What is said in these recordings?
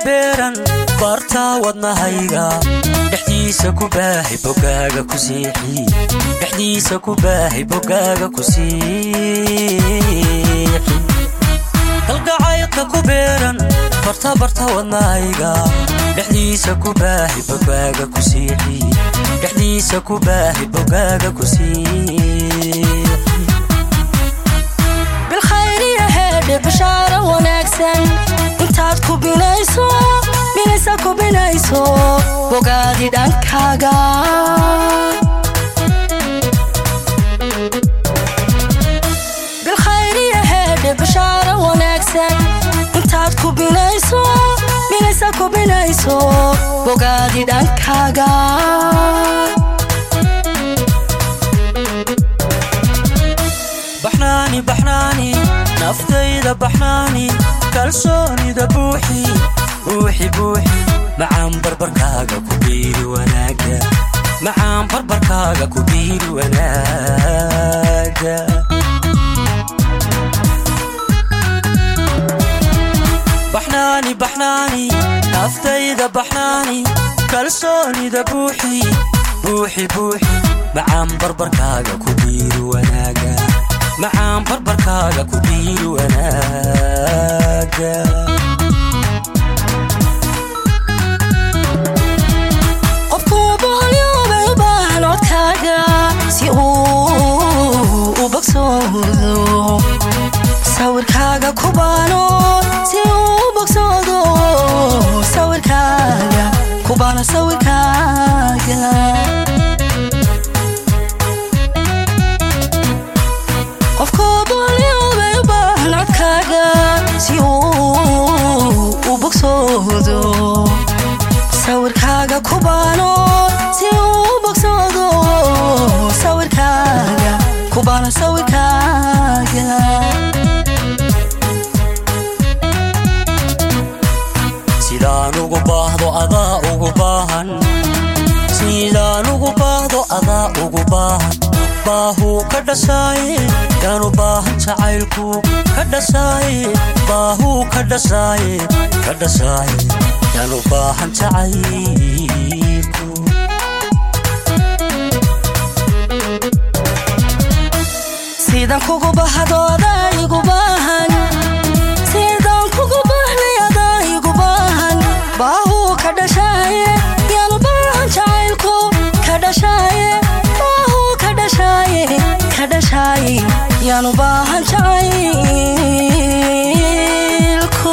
beeran baartaa wadnahayga dhexdiisa ku baahay bogaaga ku siixi dhexdiisa ku baahay bogaaga ku siixi kalgacaydka ku beeran barta barta wadnahayga dhexdiisa ku baahay bogaaga ku siixi dhexdiisa ku baahay bogaaga ku siixi bilkhayriya heedhe bashaaro wanaagsan intaad ku binayso binaysa ku binayso bogaadi dhankaaga bilkhayriya heedhe bashaaro wanaagsan intaad ku binayso binaysa ku binayso bogaadi dhankaaga baxnaani baxnaani naftayda baxnaani kalsoonida buuxi buuxi buuxi macaan barbarkaaga ku biiri wanaaga macaan barbarkaaga ku biiri wanaaga baxnaani baxnaani naftayda baxnaani kalsoonida buuxi buuxi buuxi macaan barbarkaaga ku biiri wanaaga macaan barbarkaaga ku biiri wanaaga qofkuu boholyoobay u baahan codkaaga si uu u bogsoodo sawirkaaga ku baano si uu u bogsoodo sawirkaaga ku baano sawirkaaga qofkuu boholyoobay u baahan codkaaga si uu u bogsoodo sawirkaaga ku baano si uu u bogsoodo sawirkaaga ku baano sawirkaaga sidaan ugu baahdo adaa ugu baahan sidaan ugu baahdo adaa ugu baahan baahuu ka dhasaaye yaanu baahan jacaylku ka dhasaaye baahuu ka dhasaaye ka dhasaaye yaanu baahan jacaylku sidaan kugu bahdo adaa igu baahan sidaan kugu bahnay adaa igu baahan baahuu ka dhashaaye yaanu baahan jacaylku ka dhashaaye baahuu ka dhashaaye ka dhashaaye yaanu baahan jacaylku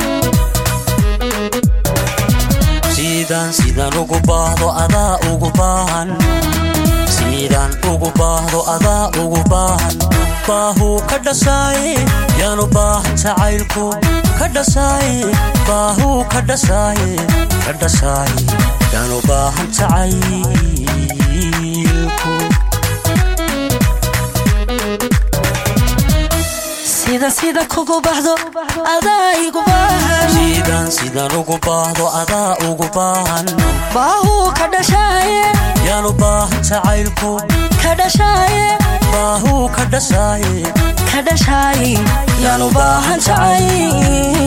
sidaan sidaan ugu baahdo adaa ugu baahan sidaan ugu baahdo adaa ugu baahan baahuu ka dhasaaye yaanu baahan jacaylku ka dhasaaye baahuu ka dhasaaye ka dhasaaye yaanu baahan jacaylku sida sida kugu baxdo adaa igu baahan sidaan sidaan ugu baahdo adaa ugu baahan baahuu ka dhashaaye yaanu baahan jacaylku ka dhashaaye baahuu ka dhasaaye ka dhashaaye yaanu baahan jacayl